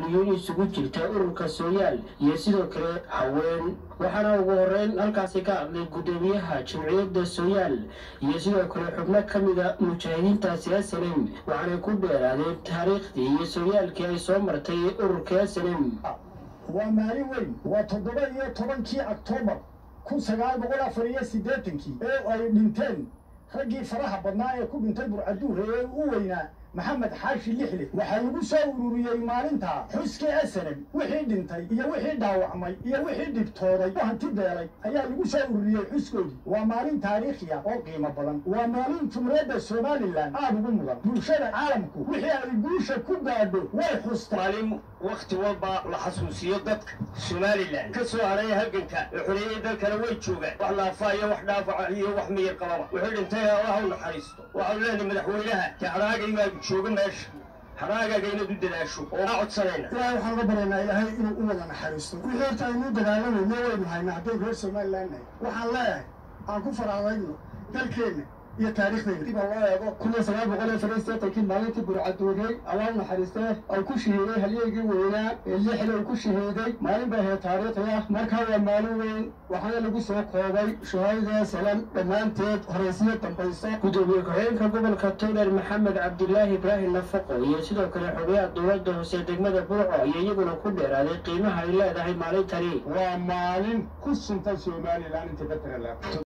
mas-uuliyiin isugu jirta ururka sooyaal iyo sidoo kale haween waxaana ugu horeyn halkaasi ka hadlay guddoomiyaha jamciyadda sooyaal iyo sidoo kale xubno ka mida mujaahidiintaasi asalem waxaanay ku dheeraadeen taariikhdii iyo sooyaalkii ay soo martay ururka asalem waa maalin weyn waa toddoba iyo tobankii oktoobar kun sagaal boqol afar iyo siddeetankii ee ay dhinteen raggii faraha badnaa ee ku dhintay burcaduur ee u weynaa maxamed xaashi lixle waxaa lagu soo ururiyey maalintaa xuskii asalem wixii dhintay iyo wixii dhaawacmay iyo wixii dhibtooday u hanti beelay ayaa lagu soo ururiyey xuskoodii waa maalin taariikhiya oo qiimo badan waa maalin jumhuuriyadda somalilan aada ugu mudan bulshada caalamku wixii ay guusha ku gaadho way xusta maalin wakhti walba la xasuusiyo dadka somalilan ka soo haray halganka ee xoreeyey dalkana way joogaan wax laafaayo wax dhaafaca iyo wax miyir qababa wixii dhintay allah u naxariisto waxaanu leenahay madaxweynaha jecraagaygaa jooga meesha haraagaaga inaad u dadaasho oo aa codsanayna ilaahay waxaan uga baryaynaa ilaahay inuu u wada naxariisto wixii horta aynuu dagaalamayno waynu haynaa hadday reer somalilan nahay waxaan leeyahay aan ku faraadayno dalkeenna iyo taariikhdayna dib loo eego kun iyo sagaal boqol iyo sagaal seetankii maalintii burcaduuray allah u naxariistee ay ku shahiiday halyeygii weynaa ee lixda uu ku shahiiday maalin bay ahayd taariikhi ah markaa waa maalin weyn waxaana lagu soo koobay shahaadada salam dhammaanteed horaysiyo dambayso gudoomiye ku-xigeenka gobolka towler maxamed cabdilaahi ibraahim nafaqo iyo sidoo kale xogayaha dowladda hoose degmada burco iyo iyaguna ku dheeraaday qiimaha ay leedahay maalintani waa maalin ku suntan somalilan inta ka tira